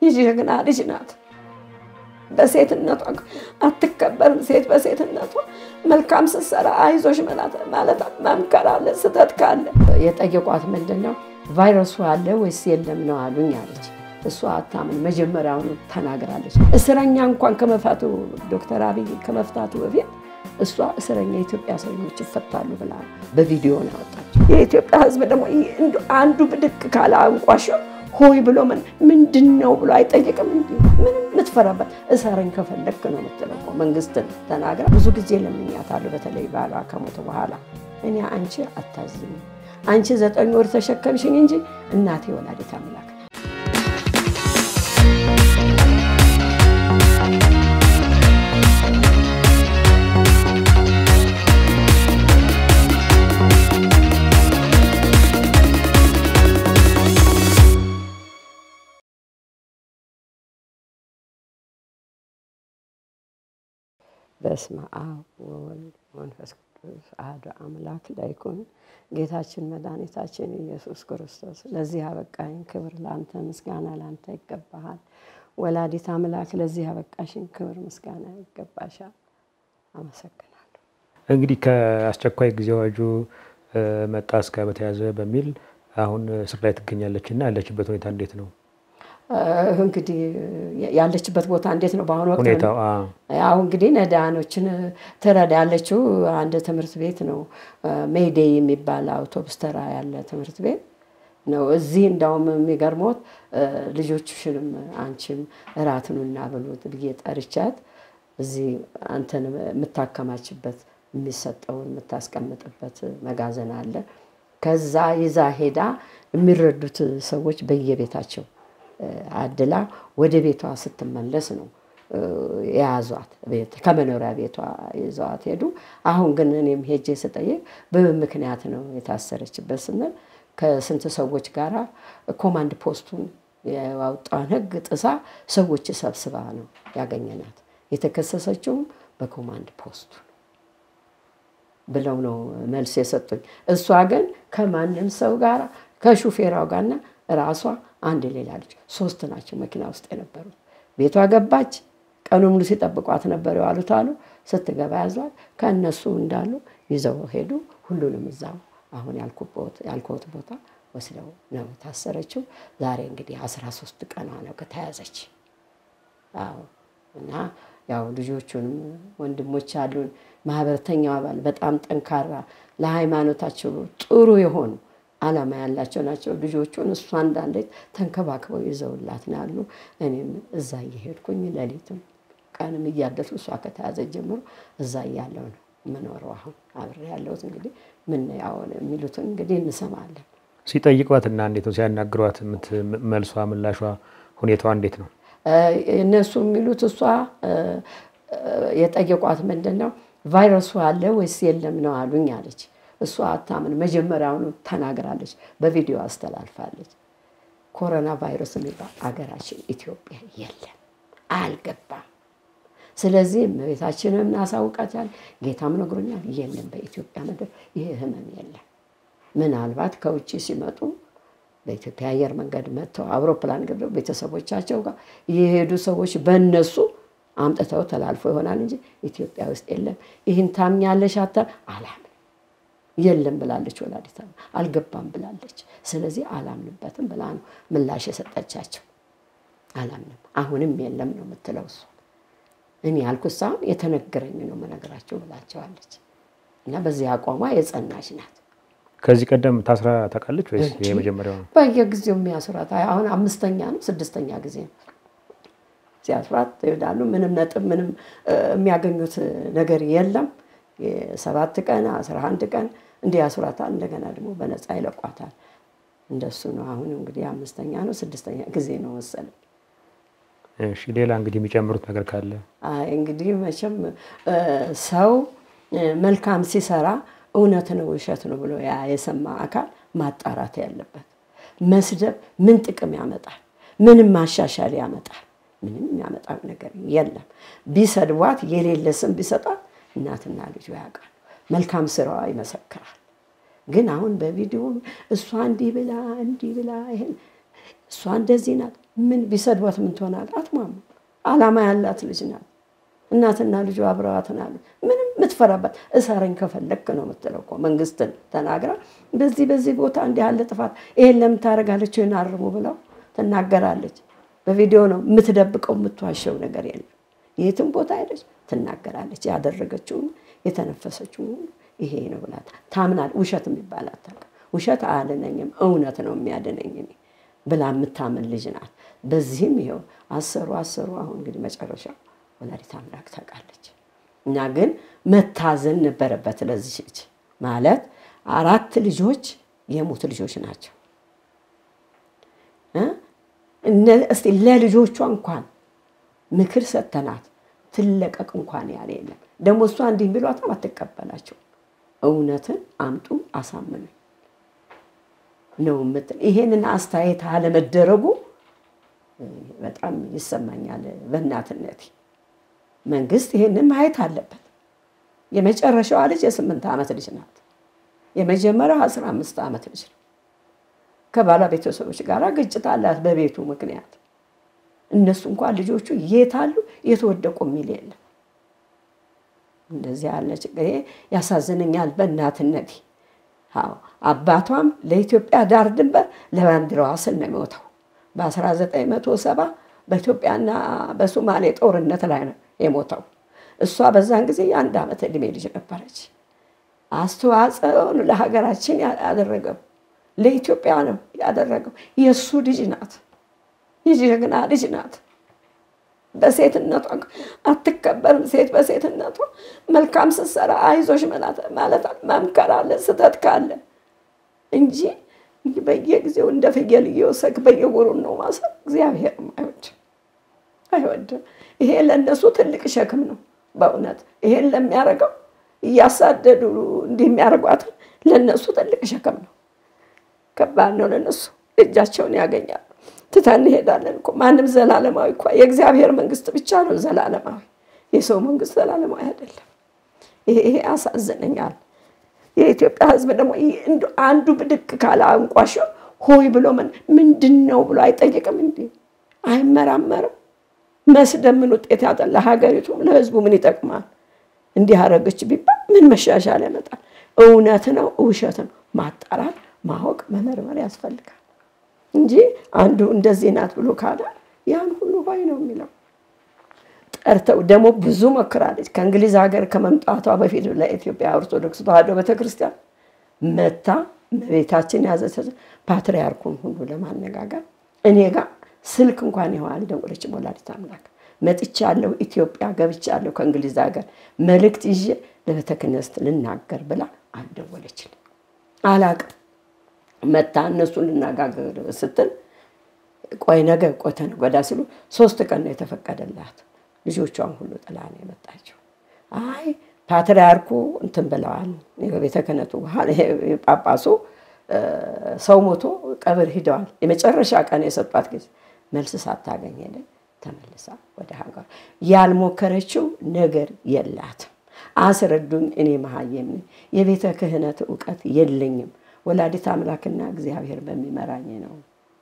የጀግና ልጅ ናት። በሴትነቷ አትከበርም። ሴት በሴትነቷ መልካም ስትሰራ አይዞሽ ማለት መምከር አለ። ስህተት ካለ የጠየቋት ምንድን ነው ቫይረሱ አለ ወይስ የለም ነው አሉኝ አለች። እሷ አታምን መጀመሪያውኑ ተናግራለች። እስረኛ እንኳን ከመፋቱ ዶክተር አብይ ከመፍታቱ በፊት እሷ እስረኛ የኢትዮጵያ እስረኞች ይፈታሉ ብላ በቪዲዮ ነው ያወጣቸው። የኢትዮጵያ ሕዝብ ደግሞ አንዱ ብድቅ ካለ አንቋሸው ሆይ ብሎ ምንድን ነው ብሎ አይጠይቅም። እንዲ ምንም የምትፈራበት እሰረኝ ከፈለግክ ነው የምትለው። መንግስትን ተናግራ ብዙ ጊዜ ለምኛታለሁ። በተለይ ባሏ ከሞተ በኋላ እኔ አንቺ አታዝኝ፣ አንቺ ዘጠኝ ወር ተሸከምሽኝ እንጂ እናቴ ወላዲተ አምላክ በስመ አብ ወወልድ መንፈስ ቅዱስ አሐዱ አምላክ ላይኩን ጌታችን መድኃኒታችን ኢየሱስ ክርስቶስ ለዚህ አበቃኝ። ክብር ለአንተ፣ ምስጋና ለአንተ ይገባሃል። ወላዲት አምላክ ለዚህ አበቃሽን፣ ክብር ምስጋና ይገባሻል። አመሰግናለሁ። እንግዲህ ከአስቸኳይ ጊዜ አዋጁ መጣስ ጋር በተያያዘ በሚል አሁን እስር ላይ ትገኛለች እና ያለችበት ሁኔታ እንዴት ነው? እንግዲህ ያለችበት ቦታ እንዴት ነው? በአሁኑ ወቅት ሁኔታው ያው እንግዲህ ነዳያኖችን ትረዳ ያለችው አንድ ትምህርት ቤት ነው፣ ሜይዴይ የሚባል አውቶቡስ ተራ ያለ ትምህርት ቤት ነው። እዚህ እንዳውም የሚገርሞት ልጆችሽንም አንቺም እራት ኑና ብሉት ብዬ ጠርቻት እዚህ አንተን የምታከማችበት የሚሰጠውን የምታስቀምጥበት መጋዘን አለ። ከዛ ይዛ ሄዳ የሚረዱት ሰዎች በየቤታቸው አድላ ወደ ቤቷ ስትመለስ ነው የያዟት። ከመኖሪያ ቤቷ ይዘዋት ሄዱ። አሁን ግን እኔም ሄጄ ስጠይቅ በምን ምክንያት ነው የታሰረችበት ስንል ከስንት ሰዎች ጋር ኮማንድ ፖስቱን የዋውጣን ሕግ ጥሳ ሰዎች ሰብስባ ነው ያገኘናት። የተከሰሰችውም በኮማንድ ፖስቱ ብለው ነው መልስ የሰጡኝ። እሷ ግን ከማንም ሰው ጋር ከሹፌራው ጋርና ራሷ አንድ ሌላ ልጅ ሶስት ናቸው መኪና ውስጥ የነበሩት። ቤቷ ገባች። ቀኑ ሙሉ ሲጠብቋት ነበር የዋሉት አሉ። ስትገባ ያዟት። ከእነሱ እንዳሉ ይዘው ሄዱ። ሁሉንም እዛው አሁን ያልኩት ቦታ ወስደው ነው ታሰረችው። ዛሬ እንግዲህ አስራ ሶስት ቀኗ ነው ከተያዘች። አዎ እና ያው ልጆቹንም ወንድሞች አሉን። ማህበረተኛው አባል በጣም ጠንካራ ለሃይማኖታቸው ጥሩ የሆኑ ዓላማ ያላቸው ናቸው። ልጆቹን እሷ እንዳለች ተንከባክበው ይዘውላት ነው ያሉ። እኔም እዛ እየሄድኩኝ ሌሊትም ቀንም እያደርሱ እሷ ከተያዘ ጀምሮ እዛ እያለው ነው የምኖረው። አሁን አብሬ ያለሁት እንግዲህ ምን ያው የሚሉትን እንግዲህ እንሰማለን። ሲጠይቋት እና እንዴት ነው ሲያናግሯት፣ መልሷ ምላሿ ሁኔታዋ እንዴት ነው? እነሱ የሚሉት እሷ የጠየቋት ምንድን ነው ቫይረሱ አለ ወይስ የለም ነው አሉኝ አለች። እሷ አታምን መጀመሪያውኑ ተናግራለች፣ በቪዲዮ አስተላልፋለች። ኮሮና ቫይረስ የሚባል አገራችን ኢትዮጵያ የለም፣ አልገባም። ስለዚህ እመቤታችንም እናሳውቃታል፣ ጌታም ነግሮኛል፣ የለም በኢትዮጵያ ምድር ይህ ህመም የለም። ምናልባት ከውጭ ሲመጡ በኢትዮጵያ አየር መንገድ መጥተው አውሮፕላን ገብተው ቤተሰቦቻቸው ጋር የሄዱ ሰዎች በእነሱ አምጥተው ተላልፎ ይሆናል እንጂ ኢትዮጵያ ውስጥ የለም። ይህን ታምኛለሽ? አታ አላምንም የለም ብላለች። ወላዲተ አልገባም ብላለች። ስለዚህ አላምንበትም ብላ ነው ምላሽ የሰጠቻቸው። አላምንም አሁንም የለም ነው የምትለው እሷ። እኔ ያልኩት ሳይሆን የተነገረኝ ነው የምነግራቸው ብላቸዋለች። እና በዚህ አቋሟ የጸናች ናት። ከዚህ ቀደም ታስራ ታውቃለች ወይስ የመጀመሪያው ነው? በየጊዜው የሚያስራት አሁን አምስተኛ ነው ስድስተኛ ጊዜ ነው ሲያስራት ይሄዳሉ። ምንም ነጥብ ምንም የሚያገኙት ነገር የለም። የሰባት ቀን አስራ አንድ ቀን እንዲህ ያስሯታል። እንደገና ደግሞ በነፃ ይለቋታል። እንደሱ ነው። አሁን እንግዲህ አምስተኛ ነው ስድስተኛ ጊዜ ነው መሰለኝ። እሺ ሌላ እንግዲህ የሚጨምሩት ነገር ካለ አይ እንግዲህ መቼም ሰው መልካም ሲሰራ እውነት ነው ውሸት ነው ብሎ ያ የሰማ አካል ማጣራት ያለበት። መስደብ ምን ጥቅም ያመጣል? ምንም ማሻሻል ያመጣል? ምንም የሚያመጣው ነገር የለም። ቢሰድቧት የሌለ ስም ቢሰጧት እናትና ልጁ ያውቃል። መልካም ስራዋ ይመሰክራል። ግን አሁን በቪዲዮ እሷ እንዲህ ብላ እንዲህ ብላ ይሄን እሷ እንደዚህ ናት ምን ቢሰድቧት ምን ትሆናል? አትሟሙ። አላማ ያላት ልጅ ናት። እናትና ልጁ አብረዋት ናሉ። ምንም የምትፈራባት እሰረኝ ከፈለክ ነው የምትለው እኮ መንግስትን ተናግራ በዚህ በዚህ ቦታ እንዲህ ያለ ጥፋት ይሄን ለምን ታደርጋለች? ይህን አርሙ ብለው ትናገራለች። በቪዲዮ ነው የምትደብቀው፣ የምትዋሸው ነገር የለም። የትም ቦታ ሄደች ትናገራለች። ያደረገችውን የተነፈሰችውን ይሄ ነው ብላ ታምናል። ውሸት የሚባል አታውቅም። ውሸት አያድነኝም፣ እውነት ነው የሚያድነኝ እኔ ብላ የምታምን ልጅ ናት። በዚህም ይኸው አሰሩ አሰሩ። አሁን እንግዲህ መጨረሻው ወላዲተ አምላክ ታውቃለች። እና ግን መታዘን ነበረበት ለዚህ ልጅ ማለት አራት ልጆች የሙት ልጆች ናቸው። እስቲ ለልጆቿ እንኳን ምክር ሰተናት ትለቀቅ እንኳን ያለ የለም። ደግሞ እሷ እንዲህ ቢሏትም አትቀበላቸው። እውነትን አምጡ አሳምኑ ነው የምትል። ይሄንን አስተያየት አለመደረጉ በጣም ይሰማኛል በእናትነቴ። መንግስት ይሄንን ማየት አለበት። የመጨረሻዋ ልጅ የስምንት ዓመት ልጅ ናት። የመጀመሪያው አስራ አምስት ዓመት ልጅ ነው። ከባሏ ቤተሰቦች ጋር ግጭት አላት በቤቱ ምክንያት። እነሱ እንኳን ልጆቹ የት አሉ የተወደቁ የሚል የለም። እንደዚህ ያለ ችግር ያሳዝነኛል በእናትነቴ። አዎ አባቷም ለኢትዮጵያ ዳር ድንበር ለባንዲራዋ ስል ነው የሞተው በ1970 በኢትዮጵያና በሶማሌ ጦርነት ላይ ነው የሞተው። እሷ በዛን ጊዜ የአንድ ዓመት ዕድሜ ልጅ ነበረች። አስተዋጽኦን ለሀገራችን ያደረገው ለኢትዮጵያ ነው ያደረገው። የእሱ ልጅ ናት፣ የጀግና ልጅ ናት። በሴትነቷ አትከበርም። ሴት በሴትነቷ መልካም ስትሰራ አይዞሽ ማለት መምከር አለ ስህተት ካለ እንጂ በየጊዜው እንደ ፍየል እየወሰድክ በየጎሩን ነው ማሰር እግዚአብሔር አይወድም አይወድም። ይሄ ለእነሱ ትልቅ ሸክም ነው በእውነት ይሄን ለሚያደርገው እያሳደዱ እንዲህ የሚያደርጓትን ለእነሱ ትልቅ ሸክም ነው። ከባድ ነው ለእነሱ እጃቸውን ያገኛሉ። ትተን እንሄዳለን እኮ ማንም ዘላለማዊ እኮ የእግዚአብሔር መንግስት ብቻ ነው ዘላለማዊ። የሰው መንግስት ዘላለማዊ አይደለም። ይሄ ያሳዝነኛል። የኢትዮጵያ ሕዝብ ደግሞ አንዱ ብድቅ ካለ አንቋሾ ሆይ ብሎ ምንድን ነው ብሎ አይጠይቅም እንዴ? አይመራመርም። መስደብ ምን ውጤት ያጣል? ለሀገሪቱም ለሕዝቡ ምን ይጠቅማል? እንዲህ አደረገች ቢባል ምን መሻሻል ያመጣል? እውነት ነው ውሸት ነው ማጣራት፣ ማወቅ፣ መመርመር ያስፈልጋል እንጂ አንዱ እንደዚህ ናት ብሎ ካለ ያን ሁሉ ሆይ ነው የሚለው። ጠርተው ደግሞ ብዙ ሞክራለች። ከእንግሊዝ ሀገር ከመምጣቷ በፊት ለኢትዮጵያ ኦርቶዶክስ ተዋሕዶ ቤተክርስቲያን መታ ቤታችን ያዘች ፓትርያርኩን ሁሉ ለማነጋገር እኔ ጋር ስልክ እንኳን ይኸው አልደወለችም። ወላዲተ አምላክ መጥቻለሁ፣ ኢትዮጵያ ገብቻለሁ ከእንግሊዝ ሀገር መልእክት ይዤ ለቤተ ክህነት ልናገር ብላ አልደወለችልኝ። አላቅም መታ እነሱን ልናጋገር ስትል ቆይ ነገ ቆይ ተነገ ወዲያ ሲሉ ሶስት ቀን ነው የተፈቀደላት። ልጆቿን ሁሉ ጥላ ነው የመጣችው። አይ ፓትርያርኩ እንትን ብለዋል። የቤተ ክህነቱ ጳጳሱ ሰው ሞቶ ቀብር ሂደዋል። የመጨረሻ ቀን የሰጧት ጊዜ መልስ ሳታገኝ ሄደ ተመልሳ ወደ ሀገር። ያልሞከረችው ነገር የላትም። አስረዱኝ፣ እኔ መሀየም ነኝ፣ የቤተ ክህነት እውቀት የለኝም። ወላዲት አምላክና እግዚአብሔር በሚመራኝ ነው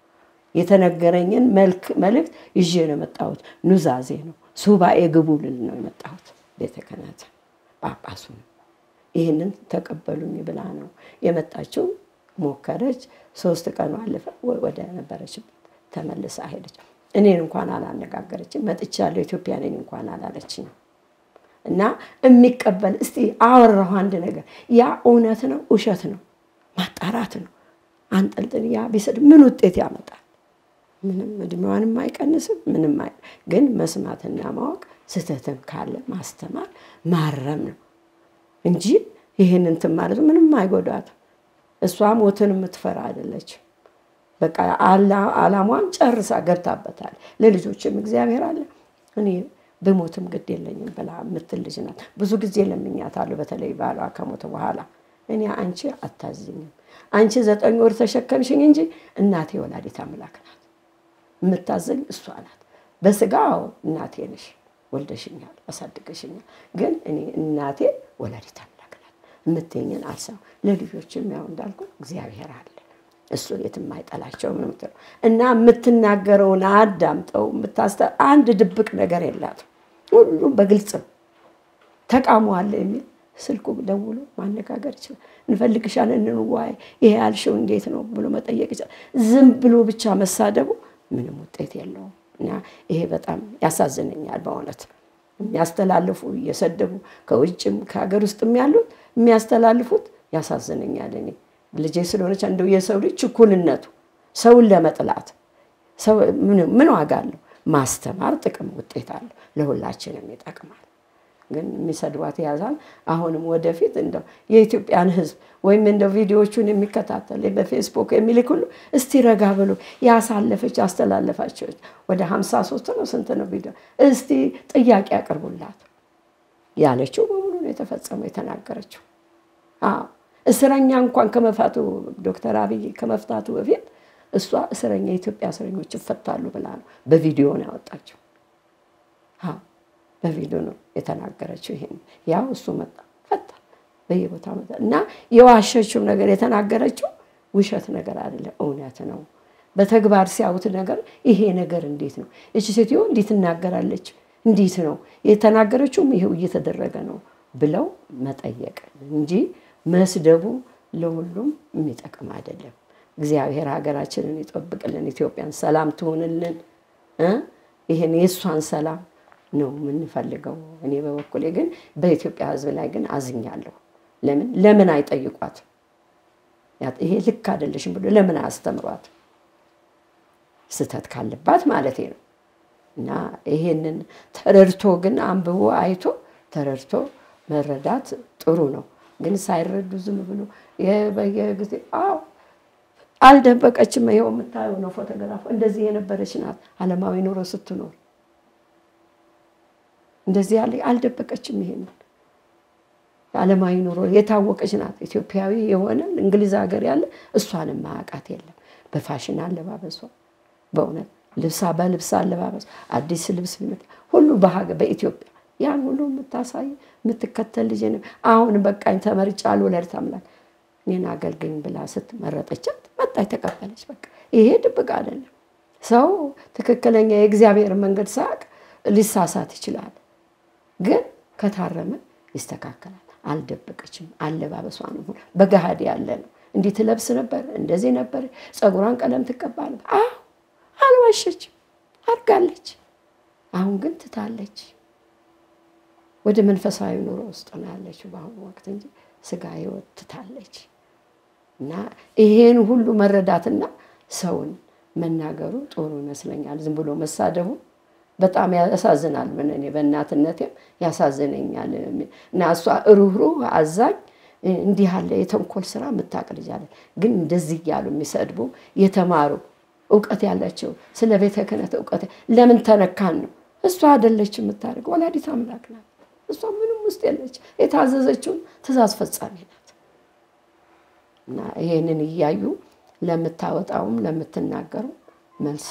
የተነገረኝን መልእክት ይዤ ነው የመጣሁት። ኑዛዜ ነው ሱባኤ ግቡ ልል ነው የመጣሁት። ቤተ ክህነት ጳጳሱ ይህንን ተቀበሉኝ ብላ ነው የመጣችው። ሞከረች። ሶስት ቀኑ አለፈ። ወደ ነበረችበት ተመልሳ ሄደች። እኔን እንኳን አላነጋገረችም። መጥቻለሁ ኢትዮጵያ ነኝ እንኳን አላለችኝ። እና የሚቀበል እስቲ አወራሁ አንድ ነገር ያ እውነት ነው ውሸት ነው ማጣራት ነው። አንጠልጥል ያ ቢሰድ ምን ውጤት ያመጣል? ምንም እድሜዋንም አይቀንስም። ምንም ግን መስማትና ማወቅ ስህተትም ካለ ማስተማር ማረም ነው እንጂ ይህን እንትን ማለት ምንም አይጎዳትም። እሷ ሞትን የምትፈራ አይደለችም። በቃ አላሟን ጨርሳ ገብታበታል። ለልጆችም እግዚአብሔር አለ እኔ ብሞትም ግድ የለኝም ብላ የምትል ልጅ ናት። ብዙ ጊዜ ለምኛታለሁ። በተለይ ባሏ ከሞተ በኋላ እኔ አንቺ አታዝኝም፣ አንቺ ዘጠኝ ወር ተሸከምሽኝ እንጂ እናቴ ወላዲት አምላክ ናት። የምታዘኝ እሷ ናት። በስጋው እናቴ ነሽ፣ ወልደሽኛል፣ አሳድገሽኛል። ግን እኔ እናቴ ወላዲት አምላክ ናት። የምትኝን አልሰማም። ለልጆችም ያው እንዳልኩ እግዚአብሔር አለ። እሱ የትም አይጠላቸውም ነው የምትለው እና የምትናገረውን አዳምጠው የምታስተ አንድ ድብቅ ነገር የላትም። ሁሉም በግልጽ ነው። ተቃውሞ አለ የሚል ስልኩ ደውሎ ማነጋገር ይችላል። እንፈልግሻለን፣ እንዋይ፣ ይሄ ያልሽው እንዴት ነው ብሎ መጠየቅ ይችላል። ዝም ብሎ ብቻ መሳደቡ ምንም ውጤት የለውም እና ይሄ በጣም ያሳዝነኛል በእውነት የሚያስተላልፉ እየሰደቡ ከውጭም ከሀገር ውስጥም ያሉት የሚያስተላልፉት ያሳዝነኛል። እኔ ልጄ ስለሆነች እንደው የሰው ልጅ ችኩልነቱ ሰውን ለመጥላት ምን ዋጋ አለው? ማስተማር ጥቅም ውጤት አለው፣ ለሁላችንም ይጠቅማል። ግን የሚሰድቧት ያዛል። አሁንም ወደፊት እንደው የኢትዮጵያን ሕዝብ ወይም እንደው ቪዲዮዎቹን የሚከታተል በፌስቡክ የሚልክ ሁሉ እስቲ ረጋ ብሎ ያሳለፈች ያስተላለፋቸው ወደ ሀምሳ ሶስት ነው ስንት ነው ቪዲዮ እስቲ ጥያቄ ያቅርቡላት ያለችው በሙሉ ነው የተፈጸመው የተናገረችው። አዎ እስረኛ እንኳን ከመፋቱ ዶክተር አብይ ከመፍታቱ በፊት እሷ እስረኛ የኢትዮጵያ እስረኞች ይፈታሉ ብላ ነው በቪዲዮ ነው ያወጣቸው። አዎ በቪዲዮ ነው የተናገረችው። ይሄን ያው እሱ መጣ ፈታ በየቦታ መጣ እና የዋሸችው ነገር የተናገረችው ውሸት ነገር አይደለም፣ እውነት ነው። በተግባር ሲያዩት ነገር ይሄ ነገር እንዴት ነው እቺ ሴትዮ እንዴት ትናገራለች? እንዴት ነው የተናገረችውም ይሄው እየተደረገ ነው ብለው መጠየቅ እንጂ መስደቡ ለሁሉም የሚጠቅም አይደለም። እግዚአብሔር ሀገራችንን ይጠብቅልን፣ ኢትዮጵያን ሰላም ትሆንልን። ይህን የእሷን ሰላም ነው የምንፈልገው። እኔ በበኩሌ ግን በኢትዮጵያ ሕዝብ ላይ ግን አዝኛለሁ። ለምን ለምን አይጠይቋት? ይሄ ልክ አይደለሽም ብሎ ለምን አያስተምሯት? ስህተት ካለባት ማለት ነው። እና ይሄንን ተረድቶ ግን አንብቦ አይቶ ተረድቶ መረዳት ጥሩ ነው። ግን ሳይረዱ ዝም ብሎ በየጊዜ አዎ አልደበቀችም። ይኸው የምታየው ነው ፎቶግራፍ። እንደዚህ የነበረች ናት ዓለማዊ ኑሮ ስትኖር እንደዚህ ያለ አልደበቀችም። ይሄንን ዓለማዊ ኑሮ የታወቀች ናት። ኢትዮጵያዊ የሆነ እንግሊዝ ሀገር ያለ እሷንም ማያውቃት የለም። በፋሽን አለባበሷ በእውነት ልብሳ በልብስ አለባበስ አዲስ ልብስ ቢመጣ ሁሉ በሀገር በኢትዮጵያ ያን ሁሉ የምታሳይ የምትከተል ልጅ አሁን በቃኝ ተመርጫለሁ ወላዲተ አምላክ እኔን አገልግኝ ብላ ስትመረጠቻት መጣች፣ ተቀበለች። በቃ ይሄ ድብቅ አይደለም። ሰው ትክክለኛ የእግዚአብሔር መንገድ ሳያውቅ ሊሳሳት ይችላል። ግን ከታረመ ይስተካከላል። አልደበቀችም። አለባበሷን ሁሉ በገሃድ ያለ ነው። እንዲህ ትለብስ ነበር፣ እንደዚህ ነበር፣ ፀጉሯን ቀለም ትቀባ ነበር። አዎ አልዋሸችም፣ አድርጋለች። አሁን ግን ትታለች። ወደ መንፈሳዊ ኑሮ ውስጥ ነው ያለችው በአሁኑ ወቅት እንጂ ስጋ ህይወት ትታለች። እና ይሄን ሁሉ መረዳትና ሰውን መናገሩ ጥሩ ይመስለኛል። ዝም ብሎ መሳደቡ በጣም ያሳዝናል። ምን እኔ በእናትነቴም ያሳዝነኛል። እና እሷ ሩህሩህ አዛኝ እንዲህ ያለ የተንኮል ስራ የምታውቅ ልጅ አለ። ግን እንደዚህ እያሉ የሚሰድቡ የተማሩ እውቀት ያላቸው ስለ ቤተ ክህነት እውቀት ለምን ተነካን ነው። እሷ አይደለች የምታደርግ ወላዲት አምላክ ናት። እሷ ምንም ውስጥ የለች። የታዘዘችውን ትእዛዝ ፈጻሚ ናት። እና ይሄንን እያዩ ለምታወጣውም ለምትናገሩ መልስ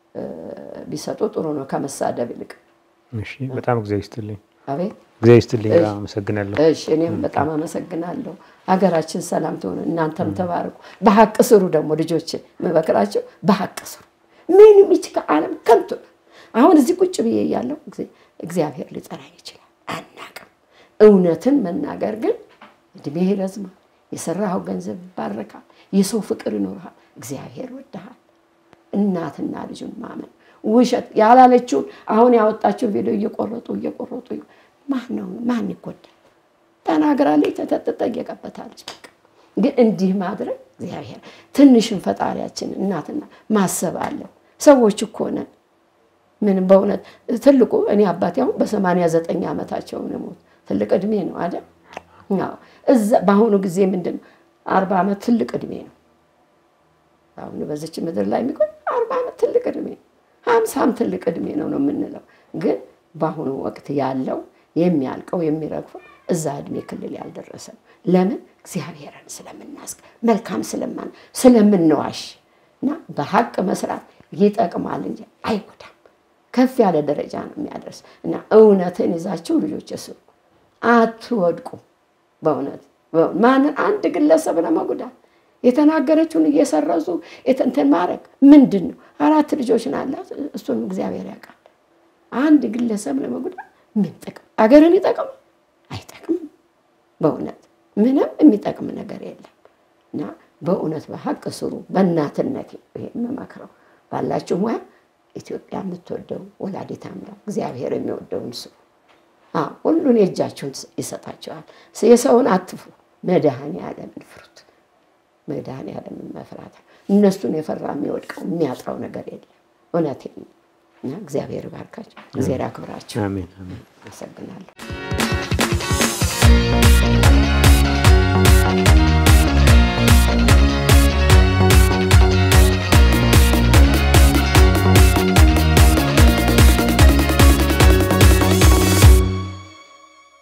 ቢሰጡ ጥሩ ነው ከመሳደብ ይልቅ። እሺ፣ በጣም እግዚአብሔር ይስጥልኝ። አቤት እግዚአብሔር ይስጥልኝ። አመሰግናለሁ። እሺ፣ እኔም በጣም አመሰግናለሁ። ሀገራችን ሰላም ትሆን፣ እናንተም ተባረኩ። በሀቅ ስሩ። ደግሞ ልጆች መበክራቸው በሀቅ ስሩ። ምንም ይች ከዓለም ከንቱ ነው። አሁን እዚህ ቁጭ ብዬ እያለሁ እግዚአብሔር ሊጠራኝ ይችላል፣ አናቅም። እውነትን መናገር ግን እድሜ ይረዝማል፣ የሰራኸው ገንዘብ ይባረካል፣ የሰው ፍቅር ይኖርሃል፣ እግዚአብሔር ወድሃል። እናትና ልጁን ማመን ውሸት ያላለችውን አሁን ያወጣችውን ቪዲዮ እየቆረጡ እየቆረጡ ማን ነው ማን ይጎዳል? ተናግራለች፣ ተጠየቀበታለች። በቃ ግን እንዲህ ማድረግ እግዚአብሔር ትንሽን ፈጣሪያችን እናትና ማሰብ አለን። ሰዎች እኮ ነን። ምንም በእውነት ትልቁ እኔ አባቴ አሁን በሰማንያ ዘጠኝ ዓመታቸው ነው ሞት ትልቅ እድሜ ነው አይደል? እዛ በአሁኑ ጊዜ ምንድን ነው አርባ ዓመት ትልቅ እድሜ ነው። አሁን በዚች ምድር ላይ የሚቆይ አርባ ዓመት ትልቅ እድሜ ነው። ሀምሳም ትልቅ እድሜ ነው ነው የምንለው። ግን በአሁኑ ወቅት ያለው የሚያልቀው የሚረግፈው እዛ እድሜ ክልል ያልደረሰ ነው። ለምን እግዚአብሔርን ስለምናስቅ መልካም ስለማን ስለምንዋሽ እና በሀቅ መስራት ይጠቅማል እንጂ አይጎዳም። ከፍ ያለ ደረጃ ነው የሚያደርስ እና እውነትን ይዛችሁ ልጆች ስሩ፣ አትወድቁ። በእውነት ማንን አንድ ግለሰብ ለመጉዳት የተናገረችውን እየሰረዙ እንትን ማድረግ ምንድን ነው? አራት ልጆች ናላት። እሱንም እግዚአብሔር ያውቃል። አንድ ግለሰብ ለመጉዳት ምን ጥቅም? አገርን ይጠቅም አይጠቅምም። በእውነት ምንም የሚጠቅም ነገር የለም እና በእውነት በሀቅ ስሩ። በእናትነት ይሄ የምመክረው ባላችሁ ሙያ ኢትዮጵያ የምትወደው ወላዲተ አምላክ እግዚአብሔር የሚወደውን ስሩ። ሁሉን የእጃችሁን ይሰጣቸዋል። የሰውን አትፍሩ፣ መድኃኔዓለምን ፍሩት። መድኃኔዓለምን መፍራት እነሱን የፈራ የሚወድቀው የሚያጥረው ነገር የለም። እውነቴን ነው እና እግዚአብሔር ይባርካቸው፣ እግዚአብሔር ያክብራቸው። አሜን አሜን። አመሰግናለሁ።